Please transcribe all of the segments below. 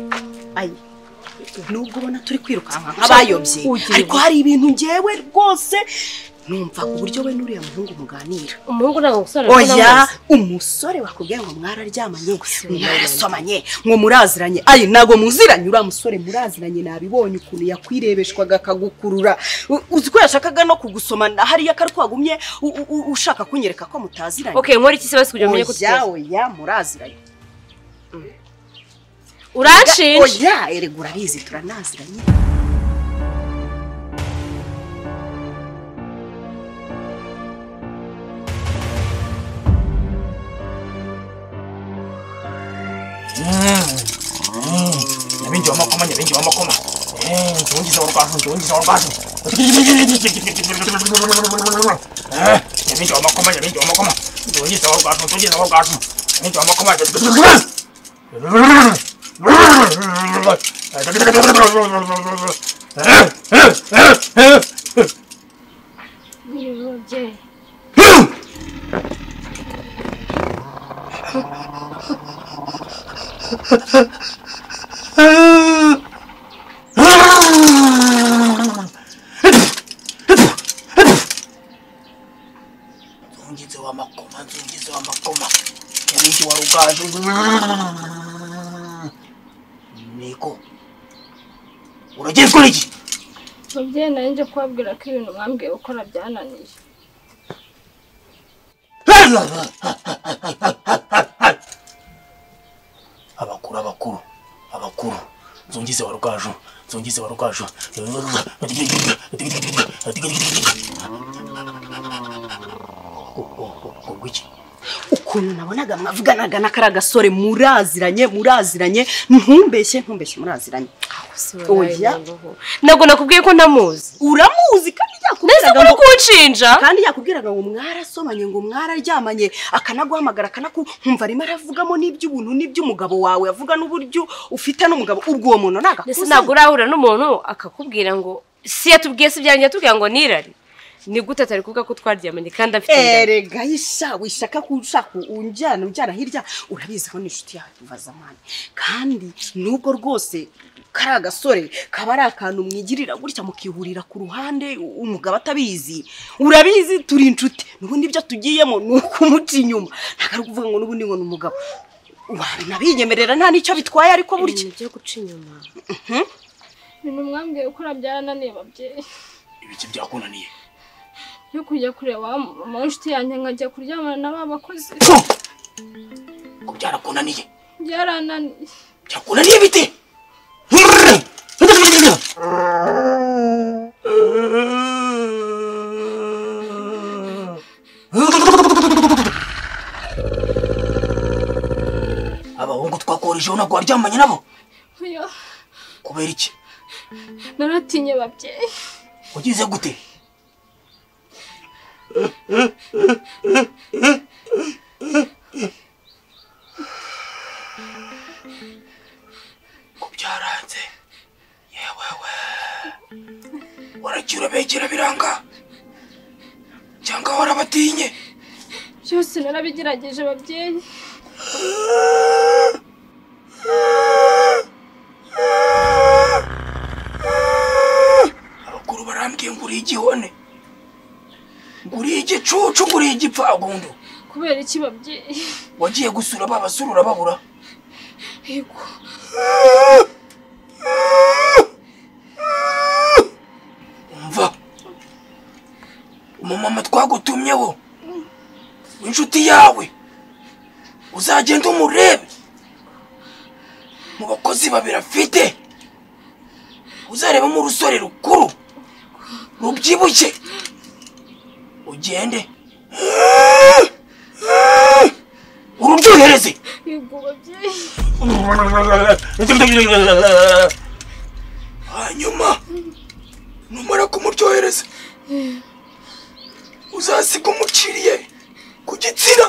naraye nubwo ubona turi kwirukanka nk'abayobye ariko hari ibintu ngewe rwose numva ku buryo we n'uriya muhungu muganira umuhungu ntabwo umusore oya umusore bakubwiye ngo mwararyamanye mwarasomanye ngo muraziranye ayi ntabwo muziranye uriya musore muraziranye nabibonye ukuntu yakwirebeshwaga akagukurura U- uzi ko yashakaga no kugusomana hariya kari kwagumye u- u- ushaka kunyereka ko mutaziranye okay nkora iki se basi kugira ngo umenye ko oya tutazi oya muraziranye uranshinja oya erega urabizi turanaziranye nyabingi w'amakoma nyabingi w'amakoma Eh, nzungiza warwaje nzungiza warwaje Eh, nyabingi w'amakoma nyabingi w'amakoma nzungiza warwaje nzungiza warwaje nyabingi w'amakoma Eh, eh, eh, eh, eh. nzungize w'amakoma nzungize w'amakoma nyabingi wa rugaju niko uragezwa n'iki mubyeyi nawe njye kubabwira ko ibintu mwambwiye gukora byananiye abakuru abakuru abakuru nzungize wa rugaju nzungize wa rugaju ubwo iki ukuntu nabonaga mwavuganaga na kariya gasore muraziranye muraziranye ntumbeshye ntumbeshye muraziranye Oya. ntabwo nakubwiye ko ntamuzi uramuzi kandi ese yakubwiraga uri ngo kunshinja kandi yakubwiraga ngo mwarasomanye ngo mwararyamanye akanaguhamagara akanaku nkumva arimo aravugamo n'iby'ubuntu n'iby'umugabo wawe avuga n'uburyo ufite n'umugabo ubwo uwo muntu ndetse nagakuze ntabwo urahura n'umuntu akakubwira ngo si yatubwiye si byanjye yatubwira ngo nirari ni gute atari kuvuga ko twaryamanye kandi afite inda erega yisha wishaka ko ushaka unjyana unjyana hirya urabizi ko n'inshuti yawe kuva zamani kandi nubwo rwose kariya gasore kaba ari akantu mwigirira gutya mukihurira ku ruhande u- umugabo atabizi urabizi turi inshuti n'ubundi ibyo tugiyemo ni ukumuca inyuma ntabwo ari ukuvuga ngo n'ubundi ngo ni umugabo wanabinyemerera nta n'icyo bitwaye ariko burya ibintu byo guca inyuma ibintu mwambwiye gukora byarananiye babyeyi ibiki byakunaniye yo kujya kureba wa mama w'inshuti yanjye nkajya kuryamana na ba bakozi ko byarakunaniye byarananiye byakunaniye bite abahungu twakorejeho ntabwo waryamanye nabo oya kubera iki naratinye babyeyi ugize gute ko byaranze yewewe waragiye urabegera biranga cyangwa warabatinye byose narabigerageje babyeyi abakuru barambwiye ngo uriye igihone ngo uriye igicucu ngo uriye igipfagundu kubera iki babyeyi wagiye gusura ba basura urababura yego umva umumama twagutumyeho w'inshuti yawe uzagenda umurebe mu bakozi babiri afite uzarebamo urusore rukuru rubyibushye ugende urubyohereze yego babyeyi hanyuma numara kumuryohereza uzasiga umuciriye ku gitsina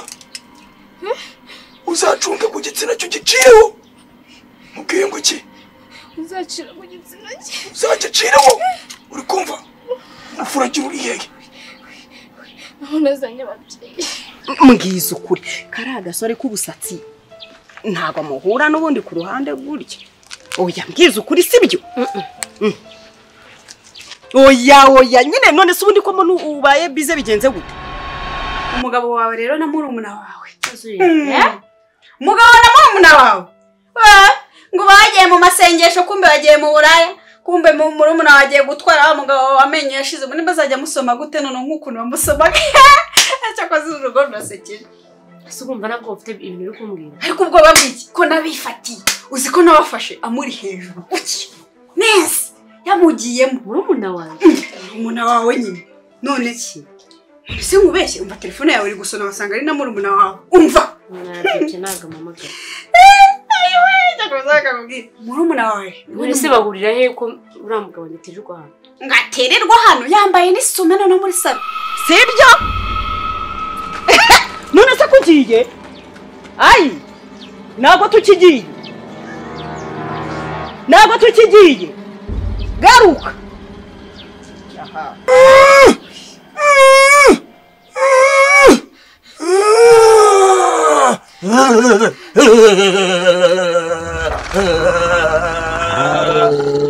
uzacunge ku gitsina cyo giciyeho mubwiye ngo iki uzacira mu gitsina cye uzagicireho uri kumva urufu uragira uri hehe aho nazanye babyeyi mbwiza ukuri kariya gasore k'ubusatsi ntabwo amuhura n'ubundi ku ruhande gutya oya mbwiza ukuri sibyo Mm. oya oya nyine none se ubundi ko mbona ubaye bize bigenze gute umugabo wawe rero na murumuna wawe Eh? umugabo na murumuna wawe Eh, ngo bagiye mu masengesho kumbe bagiye mu buraya kumbe mu murumuna wawe agiye gutwara wa mugabo wawe amenyo yashize ubundi bazajya amusoma gute none nk'ukuntu bamusomaga cyakoze uru rugo rurasekeje ese urumva nabwo ufite ibintu uri kumbwira ariko ubwoba bw'iki ko nabifatiye uzi ko nabafashe amuri hejuru uki neza yamugiyemo murumuna wanjye murumuna wawe nyine none ki none se nkubeshye umva telefone yawe iri gusona wasanga ari na murumuna wawe umva nabyutse ntabwo mpamagara murumuna wawe none se bahurira he ko uriya mugabo nitije u rwanda ngo atererwa hano yambaye n'isume no muri salo sibyo none se kugiye ayi ntabwo tukigiye ntabwo tukigiye garuka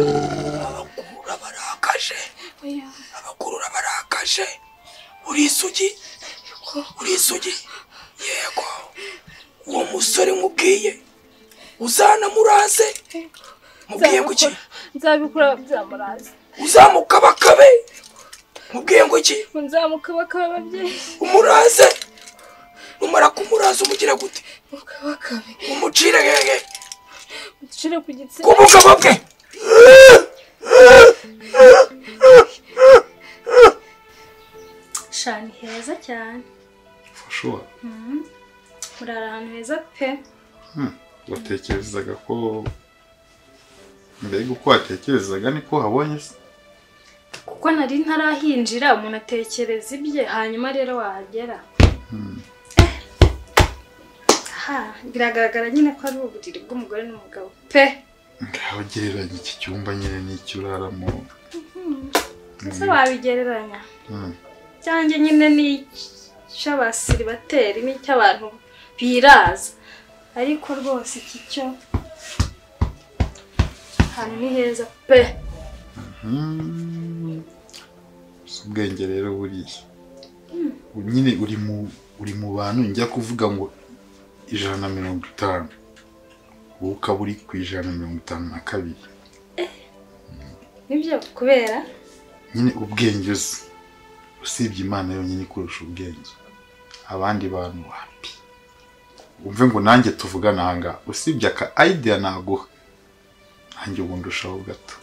abakurura barakaje oya abakurura barakaje uri isugi uri isugi yego uwo musore mubwiye uzanamuraze mubwiye ngo iki nzabikora byamuraza uzamukabakabe mubwiye ngo iki nzamukabakaba ababyeyi umuraze numara kumuraza umugira gute mukabakabe umucire hehe muducire ku gitsina ku bugabo bwe shani heza cyane fashuwa urara ahantu heza pe watekerezaga ko mbega uko watekerezaga niko habonye se kuko nari ntarahinjira umuntu atekereza ibye hanyuma rero wahagera aha biragaragara nyine ko ari uburiri bw'umugore n'umugabo pe ngaho gereranya iki cyumba nyine n'icyo uraramo ese wabigereranya Mm. cyanjye nyine ni icy'abasiribateri n'icy'abantu biraza ariko rwose iki cyo ahantu ni heza pe Mm. Si ubwenge rero buriya nyine uri mu uri mu bantu njya kuvuga ngo ijana na mirongo itanu wowe ukaba uri ku ijana na mirongo itanu na kabiri nibyo kubera nyine ubwenge uzi usibye imana yonyine ikurusha ubwenge abandi bantu wapi umve ngo nanjye tuvugane aha ngaha usibye aka idea naguha nanjye ubu ndushaho gato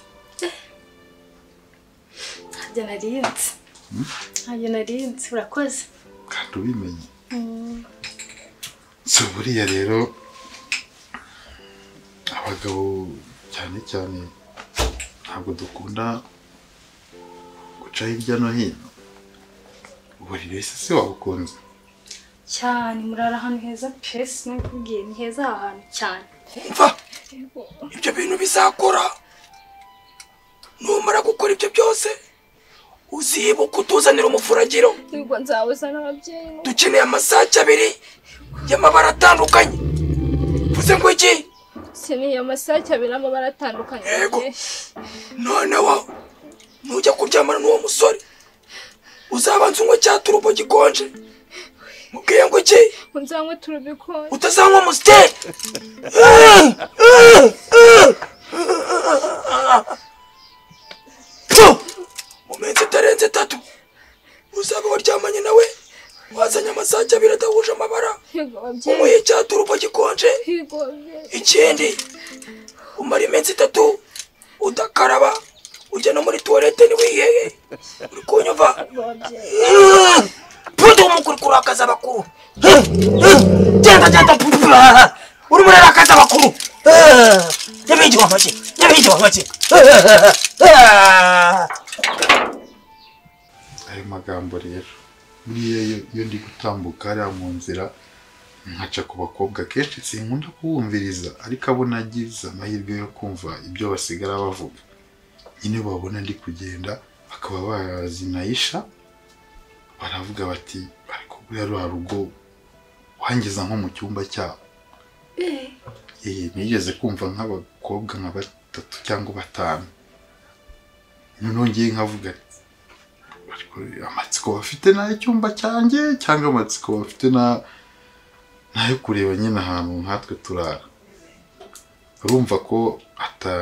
ntabyo narinze ntabyo narinze urakoze kandi ubimenye so buriya rero abagabo cyane cyane ntabwo dukunda guca hirya no hino uburiri wese se wabukunze cyane murara ahantu heza pesi nukubwiye ni heza aha hantu cyane umva ibyo bintu bizakora numara gukora ibyo byose uzibuka utuzanira umufuragiro nubwo nzawuzana ababyeyi dukeneye amasake abiri y'amabara atandukanye uvuze ngo iki sineye amasake abiri amabara atandukanye Yego. noneho nujya kuryamana n'uwo musore uzabanza unywe cya turubo gikonje mubwiye ngo iki nzanywe turubikore utazanywa amusiteri mu minsi itarenze itatu uzaba waryamanye nawe wazanye amasake abiri adahuje amabara yego umuhe ababyeyi icya turubo gikonje yego ababyeyi ikindi umara iminsi itatu udakaraba ujya no muri tuwarete ntiwiheye uri kunyumva yego ababyeyi pudu w'umukuru kurakaza abakuru genda genda pudu urimo urarakaza abakuru nyabindi wamake nyabindi wamake ayo magambo rero buriya iyo- iyo ndi gutambuka hariya mu nzira nkaca ku bakobwa kenshi sinkunda kubumviriza ariko abo nagize amahirwe yo kumva ibyo basigara bavuga nyine babona ndi kugenda bakaba bazinayisha baravuga bati ariko buriya ruriya rugo wangiza nko mu cyumba cyabo Eh, nigeze kumva nk'abakobwa nka batatu cyangwa batanu noneho ngiye nkavuga nti, ariko amatsiko bafite n'ay'icyumba cyanjye cyangwa amatsiko bafite na- n'ayo kureba nyine ahantu nkatwe turara urumva ko ata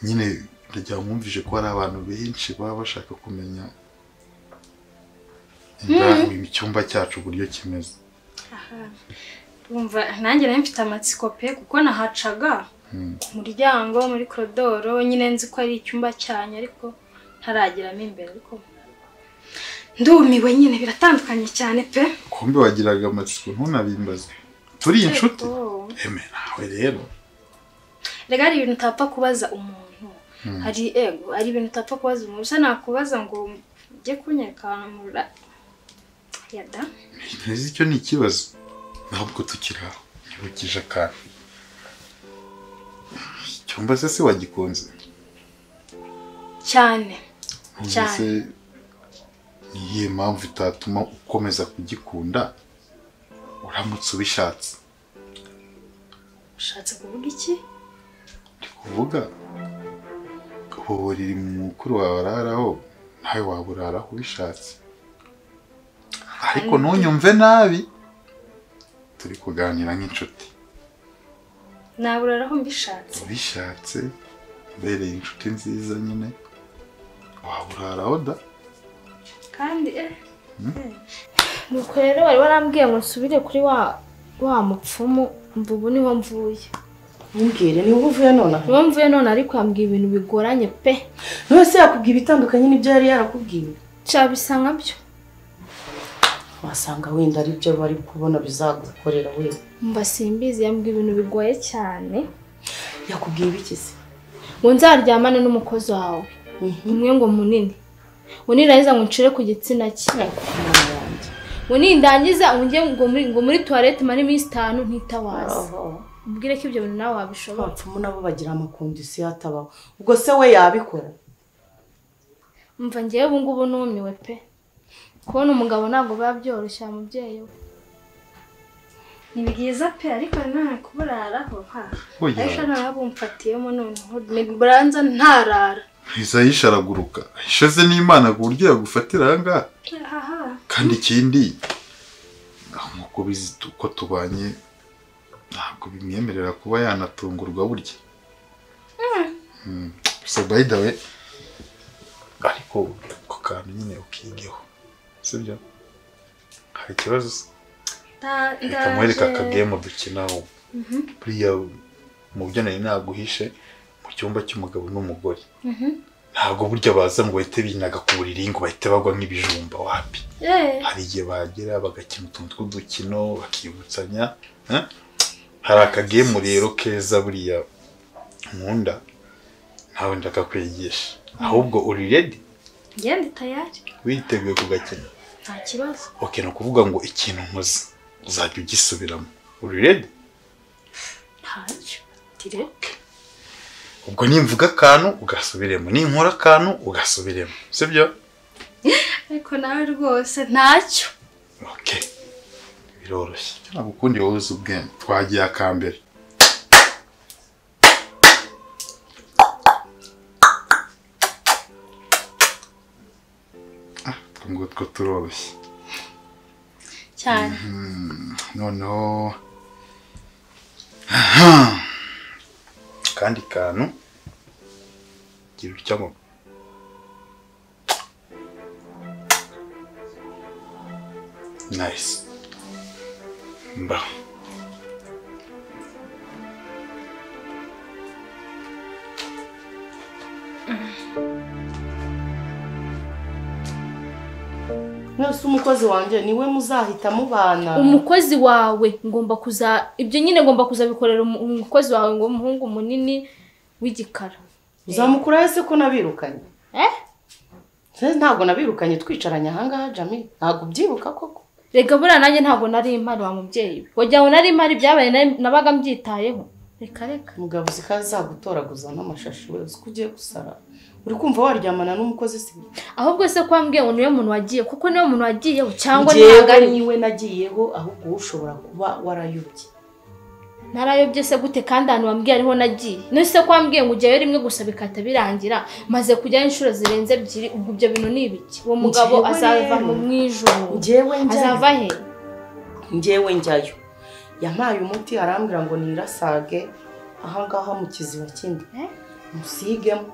nyine ryamwumvije ko hari abantu benshi baba bashaka kumenya indani mu cyumba cyacu uburyo kimeze Umva nanjye nari mfite amatsiko pe kuko nahacaga ku muryango muri korodoro nyine nzi ko ari icyumba cyanyu ariko ntarageramo imbere ariko ndumiwe nyine biratandukanye cyane pe kumbe wagiraga amatsiko ntunabimbaze turi inshuti Oh. eme nawe rero Erega hari ibintu utapfa kubaza umuntu hari ego hari ibintu utapfa kubaza umuntu usa nakubaza ngo ujye kunyereka mura yada ntizi icyo ni ikibazo ntabwo tukiri aho ntibukije akantu icyumba se se wagikunze cyane None Cyane. se ni iyihe mpamvu itatuma ukomeza kugikunda uramutse ubishatse ushatse kuvuga iki ndi kuvuga ubu buriri mukuru wawe araraho nawe waba uraraho ubishatse ariko ntunyumve nabi turi kuganira nk'inshuti naburaraho mbishatse ubishatse ubereye inshuti nziza nyine waba uraraho da kandi eh nuko rero wari warambwiye ngo nsubire kuri wa wa mupfumu mva ubu niho mvuye Mbwire ni wowe uvuye nonaha niho mvuye none ariko yambwiye ibintu bigoranye pe nonese yakubwiye ibitandukanye n'ibyo yari yarakubwiye nshya nka byo wasanga wenda ari byo bari kubona bizagukorera we mba simbizi yambwiye ibintu bigoye cyane yakubwiye ibiki se ngo nzaryamane n'umukozi wawe umwe ngo munini ngo nirahiza ngo ncire ku gitsina cye Mwana ngo nindangiza ngo njye ngo muri ngo muri tuwarete mare iminsi itanu ntitabaza wanjye. ubwire ko ibyo bintu nawe wabishobora abapfumu nabo bagira amakondisiyo atabaho ubwo se we yabikora mva ngewe ubu ngubu numiwe pe kubona umugabo ntabwo biba byoroshye mubyeyi we ni byiza pe ariko nta kuburaraho ha Oya. ariko nta bumfatiyemo noneho buranza ntarara ntisa yishe araguruka ishaze n'imana ku buryo yagufatira ahangaha aha kandi ikindi nk'uko bizi tu- ko tubanye ntabwo bimwemerera kuba yanatungurwa burya Mm. gusa by the way ariko ako kantu nyine ukigeho sibyo hari ikibazo se nda- reka mwereke ndaje akagemu dukinaho buriya mu byo nari naguhishe mu cyumba cy'umugabo n'umugore ntabwo burya baza ngo bahite binaga ku buriri ngo bahite bagwa nk'ibijumba wapi Eh, hari igihe bagera bagakina utuntu tw'udukino bakibutsanya eh? hari akagemu rero keza buriya nkunda ntawe ndakakwigisha ahubwo uri redi ngende tayari witeguye kugakina nta kibazo oke ni ukuvuga ngo ikintu nkoze uzajya ugisubiramo uri redi ntaje dire ubwo nimvuga akantu ugasubiremo ninkora akantu ugasubiremo sibyo ariko nawe rwose ntacyo okay biroroshye ntabwo ukundi wowe uzi ubwenge twagiye akambere Ah, utwo ngutwo turoroshye cyane noneho Aha. akandi kantu gira utya ngo nice mba mwese umukozi wanjye niwe muzahita mubana umukozi wawe ngomba kuza ibyo nyine ngomba kuzabikorera umu- umukozi wawe ngo umuhungu munini w'igikara uzamukurayo se ko nabirukanye Eh? se ntabwo nabirukanye twicaranye ahangaha jami ntabwo ubyibuka koko reka buriya nanjye ntabwo nari impari wa mubyeyi we wagira ngo nari impari ibyabaye nari- nabaga mbyitayeho reka reka umugabo uzi ko azagutoraguza n'amashashi we uzi ko ugiye gusara uri kumva waryamana n'umukozi si ahubwo se ko wambwiye ngo niwe muntu wagiye kuko niwe muntu wagiyeho cyangwa Njyewe ntabwo ari niwe nagiyeho ahubwo wowe ushobora kuba warayobye narayobye se gute kandi ahantu wambwiye ariho nagiye none se ko wambwiye ngo ujyayo rimwe gusa bikahita birangira maze kujyayo inshuro zirenze ebyiri ubwo ibyo bintu ni ibiki uwo mugabo Njyewe azava rero, mu mwijoro njyewe njyayo azava he njyewe njyayo yampaye umuti arambwira ngo nirasage ahangaha mu kiziba kindi musigemo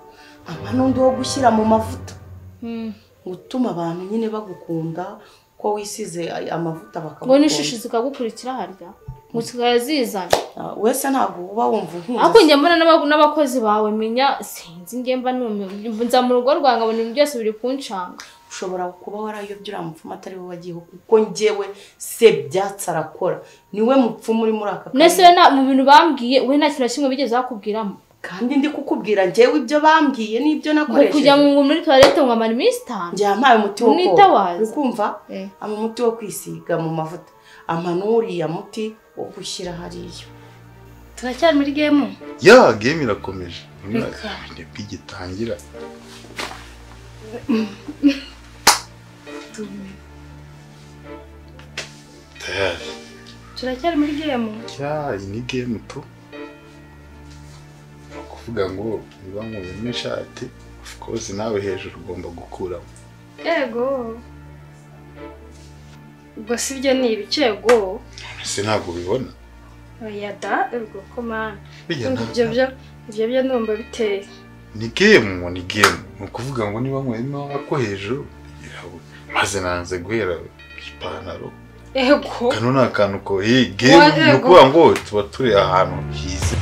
ampa n'undi wo gushyira mu mavuta Hmm. gutuma abantu nyine bagukunda ko wisize ay- amavuta ngo bakagukunda n'ishishi zikagukurikira harya ngo zikajya zizana Ah, wese ntabwo uba wumva inkunzi ariko njye mbona n'aba- n'abakozi bawe menya sinzi njye mba numiwe nza mu rugo rwange abona ibintu byose biri kuncanga ushobora kuba warayobye uriya mupfumu atari we wagiyeho kuko njyewe se byatsi arakora niwe mupfumu uri muri aka mwese we nta- mu bintu bambwiye we nta kintu na kimwe bigeze bakubwiramo kandi ndi kukubwira njyewe ibyo bambwiye n'ibyo ngo kujya nakoresheje mu- muri tuwarete ngo amara iminsi itanu njye yampaye umuti wo koga Mwitabaza. uri kumva Eh. ama umuti wo kwisiga mu mavuta ama n'uriya muti wo gushyira hariya turacyari muri gemu ya game irakomeje Reka. nibwo igitangira tayari turacyari muri gemu ya iyi ni game tu Ni ukuvuga ngo niba nkuyemo ishati of course nawe hejuru ugomba gukuramo yego ubwo si byo ni ibicego ese ntabwo ubibona oya da ubwo komana Bijya Ndumva nta- ibyo byo ibyo byo ndumva biteye ni game ni game ni ukuvuga ngo niba nkuyemo ako hejuru irabona. maze nanze guhera ipantaro ego kano ni akantu ko iyi game Wa- ni ukuvuga ngo tuba turi ahantu hize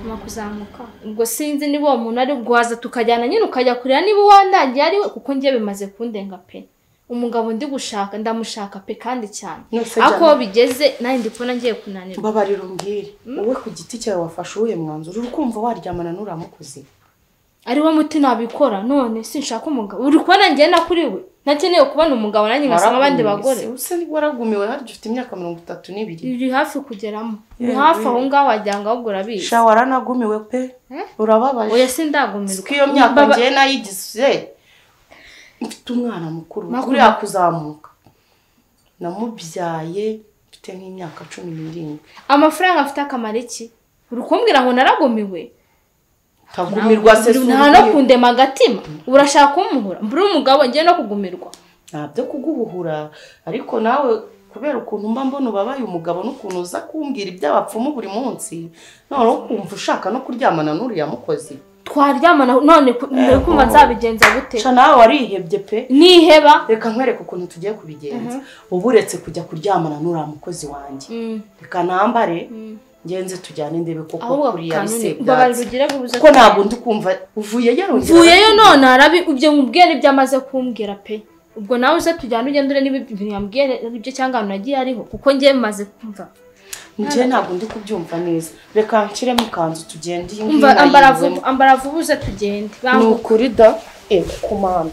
nyuma kuzamuka ubwo sinzi niba uwo muntu ari guhaza tukajyana nyine ukajya kureba niba uwandagiye ari we kuko njye bimaze kundenga pe umugabo ndi gushaka ndamushaka pe kandi cyane Nose ariko Jana, bigeze nanjye ndi kubona ngiye kunanirwa mbabarira umbwire wowe ku giti cyawe wafashe uwuhe mwanzuro uri kumva waryamana n'uriya mukozi ari wo muti nabikora none sinshaka umugabo uri kubona njye na kuri we nakeneye kubona umugabo nanjye ngasoma abandi Waragumiwe bagore se, usa ni- waragumiwe hadi ufite imyaka mirongo itatu n'ibiri iri hafi kugeramo ni Yewe. hafi aho ngaho wagira ngo ahubwo urabizi sha waranagumiwe pe urababaje oya sindagumirwa ko iyo myaka Baba- ngewe nayigize mfite umwana mukuru Makuru. uriya kuzamuka namubyaye mfite nk'imyaka cumi n'irindwi amafaranga afite akamaro iki uri kumbwira ngo naragumiwe ntagumirwa se si nta no ugiye. kundema agatima urashaka kumuhura mbura umugabo ngiye no kugumirwa nta byo kuguhuhura ariko nawe kubera ukuntu mba mbona ubabaye umugabo n'ukuntu uza kumbwira iby'abapfumu buri munsi noneho ukumva ushaka no kuryamana n'uriya mukozi twaryamana none ku- mbere kumva nzabigenza gute sha nawe warihebye pe niheba reka nkwereke ukuntu tugiye kubigenza uba uretse kujya kuryamana n'uriya mukozi wanjye Mm, reka nambare mm. ngenze tujyane ndebe koko ahubwo kuriya ari kanuni mbabarira sebyatsi ugire bubuze kuko ntabwo ndi kumva uvuyeyo arongera mvuyeyo none arabi ibyo mubwira ibyo amaze kumbwira pe ubwo nawe uze tujyane ugende urebe niba ibyo bintu yambwiye ari byo cyangwa ahantu nagiye ariho kuko ngiye bimaze kumva njye ntabwo ndi kubyumva neza reka nshyiremo ikanzu tugende iyi ngiyi umva ambara vuba nayibuze ambara vuba uze tugende ni banguka ukuri da ewe kumana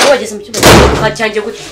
wageze mu cyumba cyanjye gute